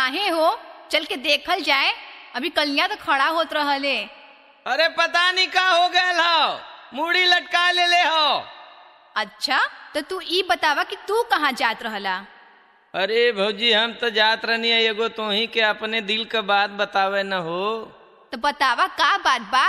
काहे हो चल के देखल जाए अभी कलिया तो खड़ा होत रहले अरे पता नहीं का हो गए हो मुड़ी लटका ले ले हो अच्छा तो तू ई बतावा कि तू कहाँ जात रहला अरे भौजी हम तो जात रहनी है एगो तो ही के अपने दिल का बात बतावे न हो तो बतावा का बात बा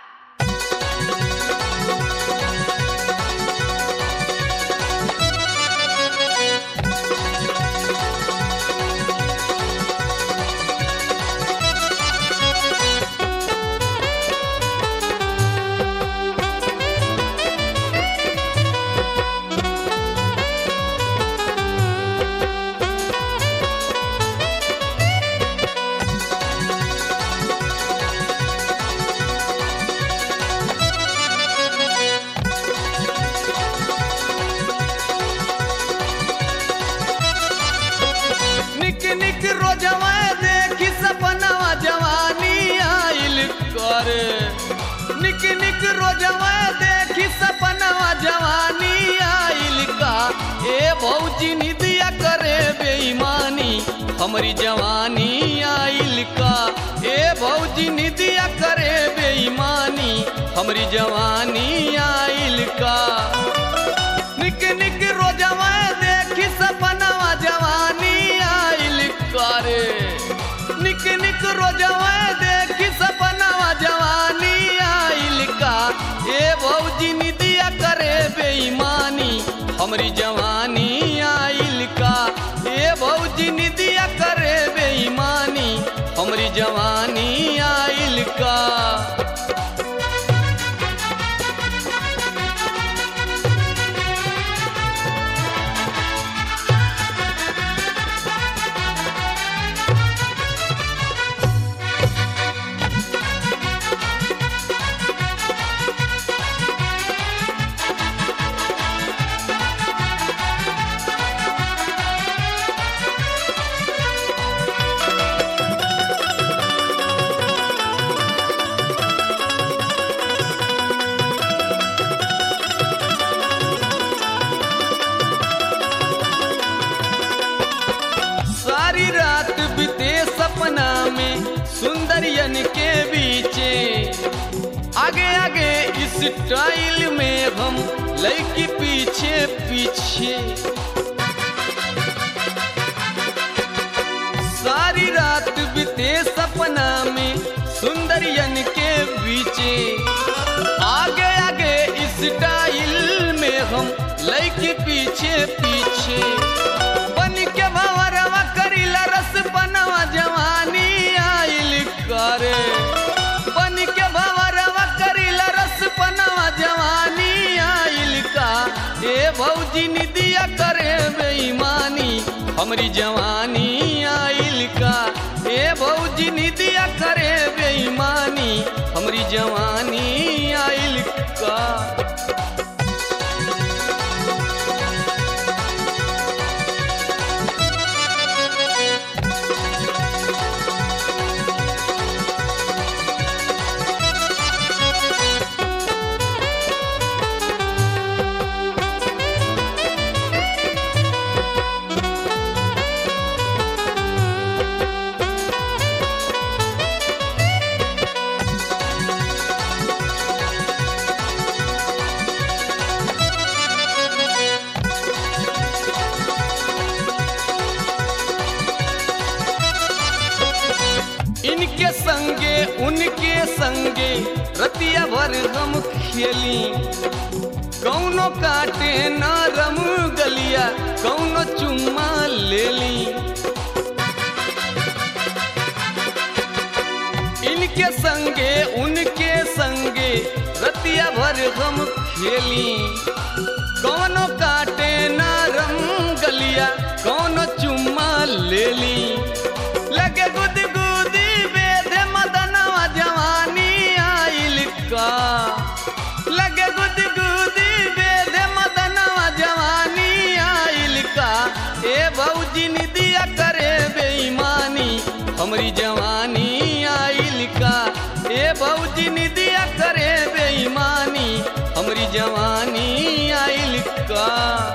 निक निक रोजवा देखी सपनवा जवानी आइल कर निक निक रोजवा देखी सपनवा जवानी आइल का ए भौजी निदिया करे बेईमानी हमारी जवानी आइल का ए भौजी निदिया करे बेईमानी हमारी जवानी आइल का निक निक रोजवा देखी सपनवा जवानी आइल करे निक निक रोजवा देखी सपनवा जवानी आइल का ए भौजी निदिया करे बेईमानी हमरी जवानी आइल का ए भौजी निदिया करे बेईमानी हमरी जवानी आइल का सारी रात बीते सपना में सुंदरियन के बीचे आगे आगे इस टाइल में हम लड़की पीछे पीछे सारी रात बीते सपना में सुंदरियन के बीचे आगे आगे इस टाइल में हम लड़की पीछे पीछे बन के भंवरवा करीला रस बनवा जवानी आइल करे बन के भंवरवा करीला रस बनवा जवानी आइल का ए भौजी निदिया करे बेईमानी हमरी जवानी आइल का ए भौजी निदिया करे बेईमानी हमरी जवानी आइल का इनके संगे उनके संगे रतिया भर हम खेली कौनो काटे न रम गलिया कौनो चुम्मा ले ली इनके संगे उनके संगे रतिया भर हम खेली कौनो काटे न रम गलिया कौनो चुम्मा ले ली लगे गुद गुदी बेधे मदनवा जवानी आइल का लगे गुद गुदी बेधे मदनवा जवानी आइल का ए भौजी निदिया करे बेईमानी हमरी जवानी आइल का ए भौजी निदिया करे बेईमानी हमरी जवानी आइल का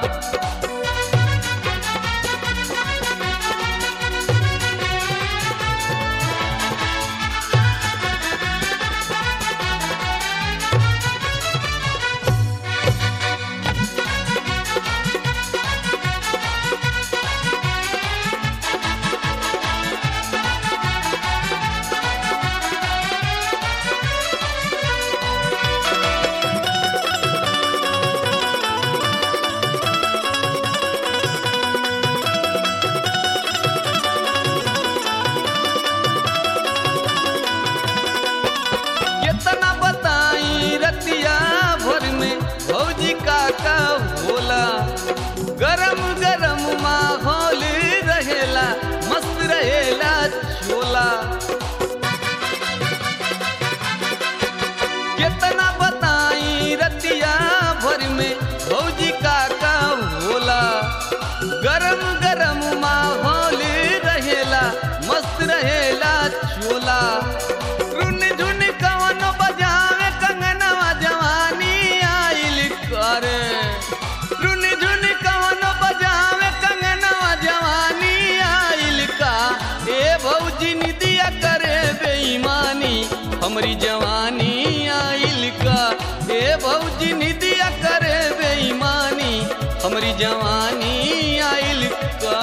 हमरी जवानी आइल का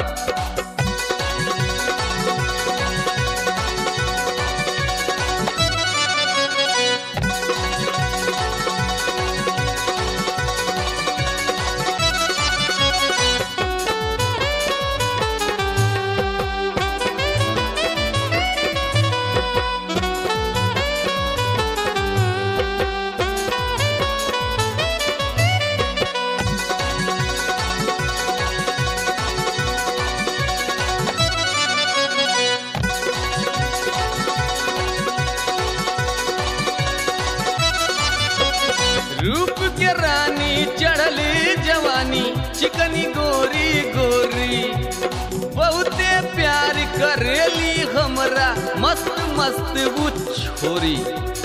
रूप के रानी चढ़ली जवानी चिकनी गोरी गोरी बहुते प्यार करेली हमरा मस्त मस्त वो छोरी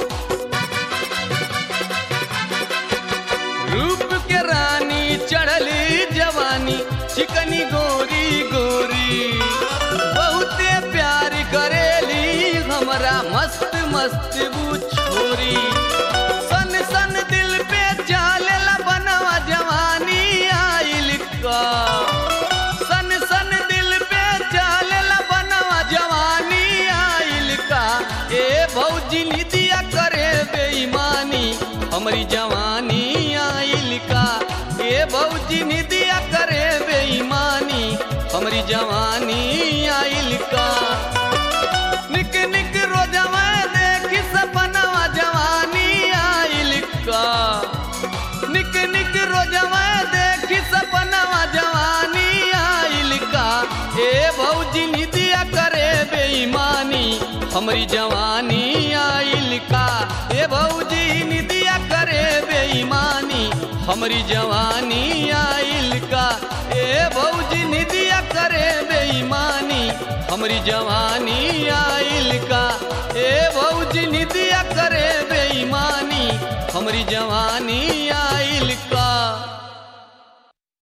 रूप के रानी चढ़ली जवानी चिकनी गोरी गोरी बहुते प्यार करेली हमरा मस्त मस्त वो छोरी सन सन दिल पे चालेला बनवा जवानी आइल का सन सन दिल पे चालेला बनवा जवानी आइल का ए भौजी निदिया करे बेईमानी हमरी जवानी आइल का ए भौजी निदिया करे बेईमानी हमरी जवानी आइल का निक निक रोजवा देखी सपनवा जवानी आइल का निक निक रोजवा देखी सपनवा जवानी आइल का ए भौजी निदिया करे बेईमानी हमरी जवानी आइल का ए भौजी निदिया करे बेईमानी हमरी जवानी आइल का ए भौजी निदिया करे बेईमानी हमरी जवानी आइल का ए भौजी निदिया करे बेईमानी हमरी जवानी आइल